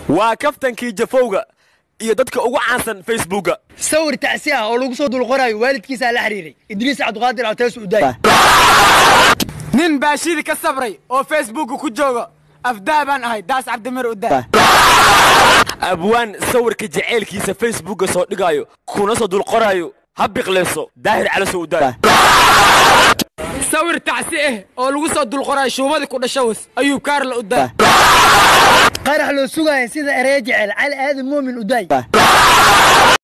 waa kaftankii jafowga iyo dadka ugu caansan facebooka sawir tacsi ah oo lagu soo dulqoraayo waalidkiisaa la xiriiray idriis cabdiqaadir altees udaay nin baa shidi ka sabray oo facebooka ku jooga afdaa baan ahay daas cabdimir udaa abwaan sawirka jaceylkiisa facebooka soo dhigaayo kuna soo dulqoraayo ha biqlayso daahir calasow udaay sawir tacsi ah oo lagu soo dulqoraayo shuumadii ku dhashawas ayuu kaarla udaa qarax loo sugaaya sida eree jecel cali aadan muumin udaay